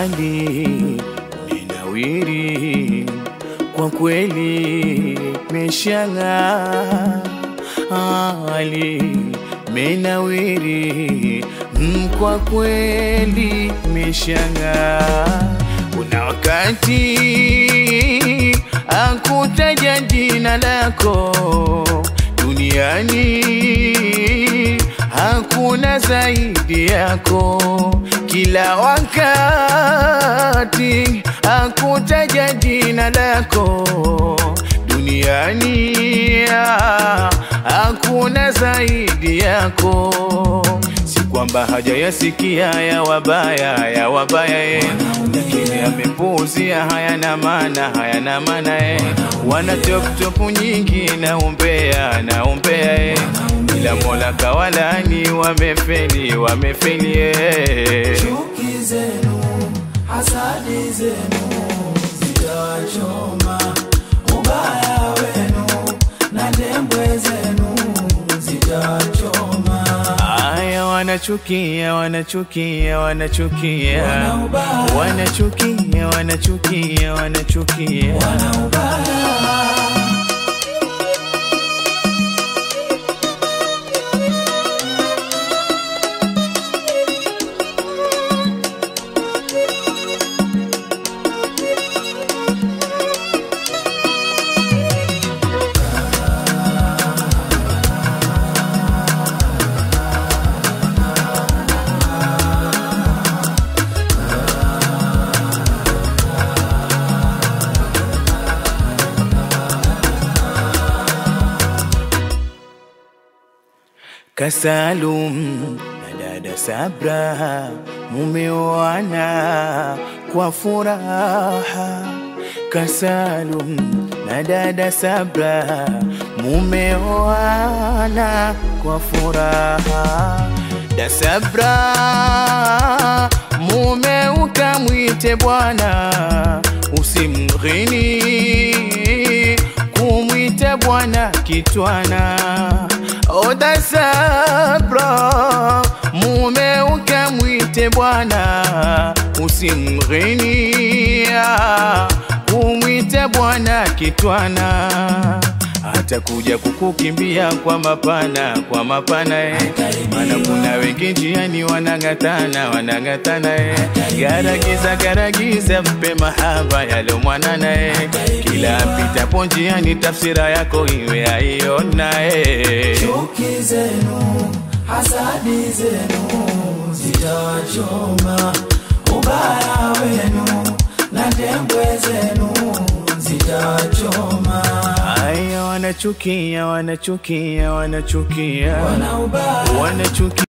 hali menawiri kwa kweli meshang'aa hali menawiri mm, kwa kweli meshang'aa kuna wakati akutaja jina lako duniani hakuna zaidi yako kila wakati akutaja jina lako duniani hakuna zaidi yako si kwamba hajayasikia ya wabaya ya wabaya ye lakini amepuuzia hayana maana hayana maana ye wana toptopu nyingi na umbea na umbea ye ila mola kawalani wamefeli wamefeli ye chuki zenu hasadi zenu zitawachoma ubaya wenu na ndembwe zenu zitawachoma Aya, wanachukia wanachukia wanachukia wanachukia wanachukia wanachukia Kasalum na dada Sabra mumeoana kwa furaha. Kasalum na dada Sabra mumeoana kwa furaha. Da Sabra mume ukamwite bwana, usimghini kumwita bwana kitwana oda sabra mume ukamwite bwana usimghinia kumwite bwana kitwana atakuja kukukimbia kwa mapana kwa mapana eh. Maana kuna wengi njiani wanang'atana wanang'atana eh. Garagiza garagiza mpe mahaba yalo mwanana eh. Kila apitapo njiani tafsira yako iwe aiona eh. chuki zenu hasadi zenu zitawachoma ubaya wenu na ndembwe zenu zitawachoma Aya, wanachukia wanachukia wanachukia wana ubaya wanachukia